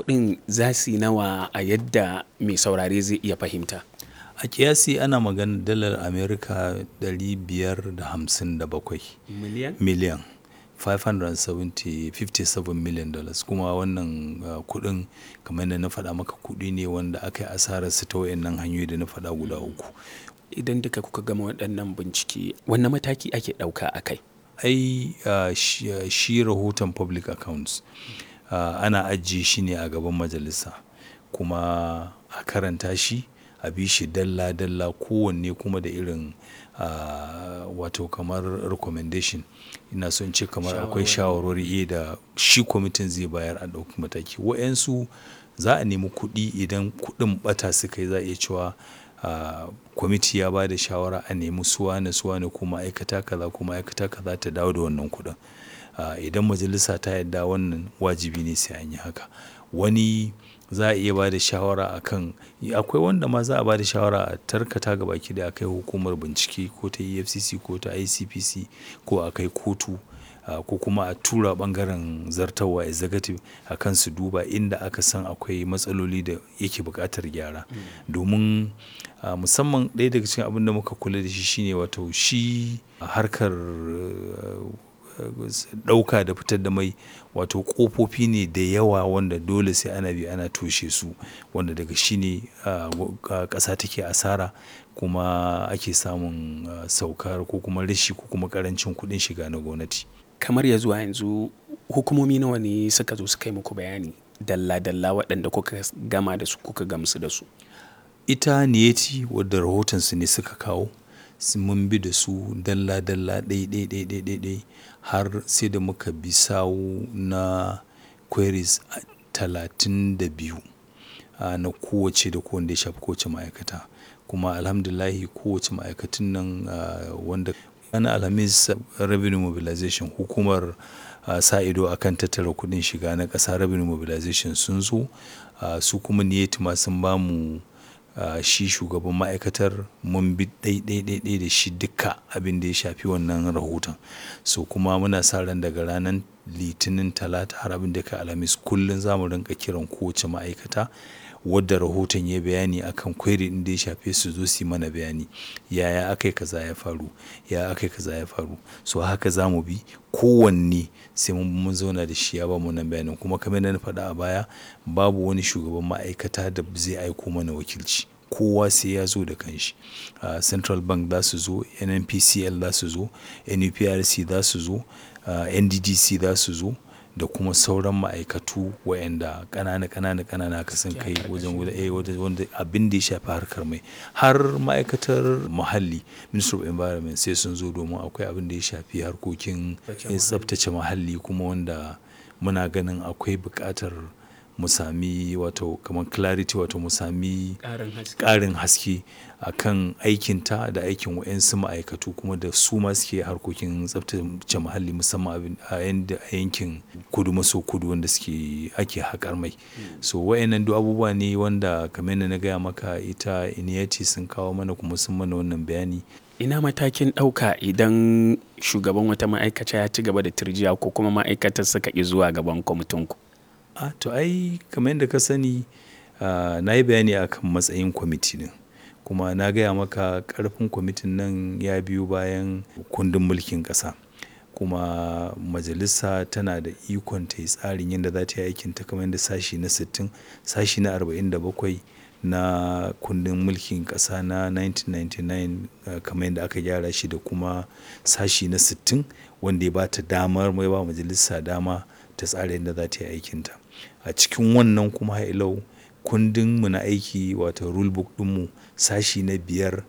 kuɗin za su yi nawa a yadda mai saurare zai iya fahimta a kiyasi ana magana dalar amerika 557 miliyan miliyan 557 million dollars kuma wannan uh, kudin kamar da na faɗa maka kudi ne wanda aka yi asarar su ta wayannan hanyoyi da na faɗa guda uku idan duka kuka gama waɗannan bincike wanne mataki ake ɗauka a kai ai uh, shi, uh, shi rahoton public accounts uh, ana ajiye shi ne a gaban majalisa kuma a karanta shi a bi shi dalla-dalla kowanne kuma da irin uh, wato kamar recommendation ina son ce kamar akwai shawarwari da shi kwamitin zai bayar a ɗauki mataki wa'yansu za a nemi kuɗi idan kuɗin ɓata suka yi za a iya cewa uh, kwamiti ya ba da shawara a nemi suwane suwane ko ma'aikata kaza ko ma'aikata kaza ta dawo da wannan kuɗin uh, idan majalisa ta yadda wannan wajibi ne sai an yi haka wani za a iya ba da shawara a kan akwai wanda ma za a ba da shawara a tarkata ga baki da akai hukumar bincike ko ta efcc ko ta icpc ko a kai kotu ko kuma a tura bangaren zartawa executive a kan su duba inda aka san akwai matsaloli da yake buƙatar gyara domin musamman ɗaya daga cikin abin da muka kula da shi shine wato shi harkar ɗauka da fitar da mai wato ƙofofi ne da yawa wanda dole sai ana bi ana toshe su wanda daga shi ne ƙasa take asara kuma ake samun saukar ko kuma rashi ko kuma ƙarancin kuɗin shiga na gwamnati kamar ya zuwa yanzu hukumomi nawa ne suka zo suka yi muku bayani dalla-dalla waɗanda kuka gama da su kuka gamsu da su ita niyeti wadda rahotonsu ne suka kawo mun bi da su dalla-dalla ɗai-ɗai-ɗai har sai da muka bi sawu na queries talatin da biyu na kowace da kowanne ya shafi kowace ma'aikata kuma alhamdulahi kowace ma'aikatun nan wanda ana alhamis revenue mobilization hukumar sa ido akan tattara kudin shiga na ƙasa revenue mobilization sun zo su kuma niyeti ma sun bamu Uh, shi shugaban ma'aikatar mun bi ɗai-ɗai da shi duka abin da ya shafi wannan rahoton so kuma muna sa ran daga ranar litinin talata har abin da ka alhamis kullum za mu rinka kiran kowace ma'aikata wadda rahoton ya bayani akan kweri din da ya shafe su zo su mana bayani yaya aka yi kaza ya faru ya aka yi kaza ya faru so haka za mu bi kowanne sai mun zauna da shi ya ba mu nan bayanin kuma kamar na faɗa a baya babu wani shugaban ma'aikata da zai aiko mana wakilci kowa sai ya zo da kanshi uh, central bank za su zo nnpcl za su zo nuprc za su zo uh, nddc za su zo da kuma sauran ma'aikatu wayanda ƙanana ƙanana ƙanana ka san kai wajen wanda abin da ya shafi harkar mai har ma'aikatar muhalli minister of environment sai sun zo domin akwai abin da ya shafi harkokin tsaftace muhalli kuma wanda muna ganin akwai buƙatar mu sami wato kamar clarity wato mu sami ƙarin haske a kan aikinta da aikin wa'yansu ma'aikatu kuma da su ma suke harkokin tsaftace muhalli musamman a yankin kudu maso kudu wanda suke ake haƙar mai so wa'yannan duk abubuwa ne wanda kamar na gaya maka ita iniyati sun kawo mana kuma sun mana wannan bayani ina matakin ɗauka idan shugaban wata ma'aikata ya ci gaba da turjiya ko kuma ma'aikatar suka ƙi zuwa gaban kwamitinku a to ai kamar yadda ka sani uh, na yi bayani akan matsayin kwamiti din kuma na gaya maka karfin kwamitin nan ya biyu bayan kundin mulkin ƙasa kuma majalisa tana da ikon ta yi tsarin yadda za ta yi aikin ta kamar yadda sashi na 60 sashi na 47 na kundin mulkin ƙasa na 1999 uh, kamar yadda aka gyara shi da kuma sashi na 60 wanda ya ba ta damar mai ba majalisa dama ta tsara yadda za ta yi aikinta a cikin wannan kuma hailau kundin mu na aiki wato rulebook ɗinmu sashi na biyar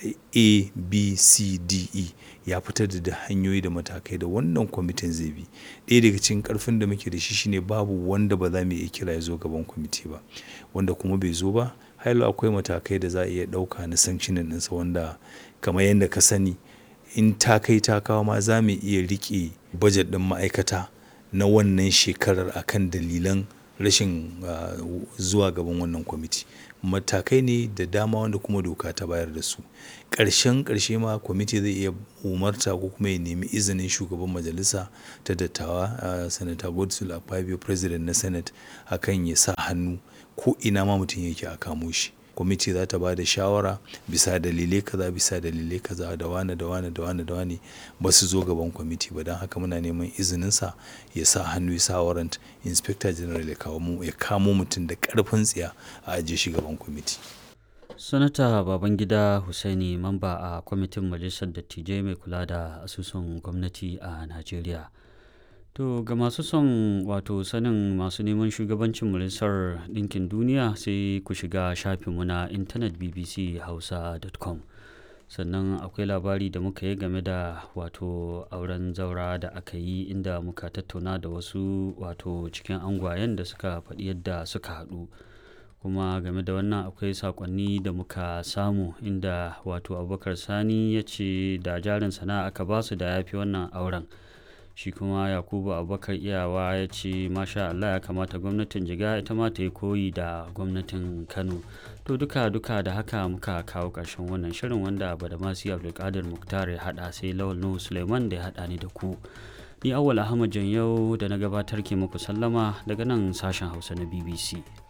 a b c d e ya fitar da hanyoyi da matakai da wannan kwamitin zai bi ɗaya daga cikin ƙarfin da muke da shi shine babu wanda ba za mu iya kira ya zo gaban kwamiti ba wanda kuma bai zo ba hailau akwai matakai da za a iya ɗauka na sanctionin ɗinsa wanda kamar yadda ka sani in ta kai ta kawo ma za mu iya riƙe bajet ɗin ma'aikata na wannan shekarar akan dalilan rashin zuwa gaban wannan kwamiti matakai ne da dama wanda kuma doka ta bayar da su ƙarshen ƙarshe ma kwamiti zai iya umarta ko kuma ya nemi izinin shugaban majalisa ta dattawa sanata godswill akpabio president na senate akan ya sa hannu ko ina ma mutum yake a kamo shi kwamiti za ta ba da shawara bisa dalilai kaza bisa dalilai kaza da wane da wane da wane da wane ba su zo gaban kwamiti ba don haka muna neman izininsa ya sa hannu ya sa warrant inspector general ya kamo mutum da karfin tsiya a ajiye shi gaban kwamiti sanata babangida husaini mamba a kwamitin majalisar dattijai mai kula da asusun gwamnati a najeriya to ga masu son wato sanin masu neman shugabancin majalisar ɗinkin duniya sai ku shiga shafinmu na intanet bbchausa.com sannan akwai labari da muka yi game da wato auren zaura da aka yi inda muka tattauna da wasu wato cikin angwayen da suka faɗi yadda suka haɗu kuma game da wannan akwai sakonni da muka samu inda wato abubakar sani ya ce da jarin sana'a aka basu da ya fi wannan auren shi kuma yakubu abubakar iyawa ya ce masha allah ya kamata gwamnatin jiga ita ma ta yi koyi da gwamnatin kano to duka duka da haka muka kawo ƙarshen wannan shirin wanda badamasi abdulkadir muktar ya haɗa sai lawal nuhu suleiman da ya haɗa ni da ku ni awwal ahmad yau da na gabatar ke muku sallama daga nan sashen hausa na bbc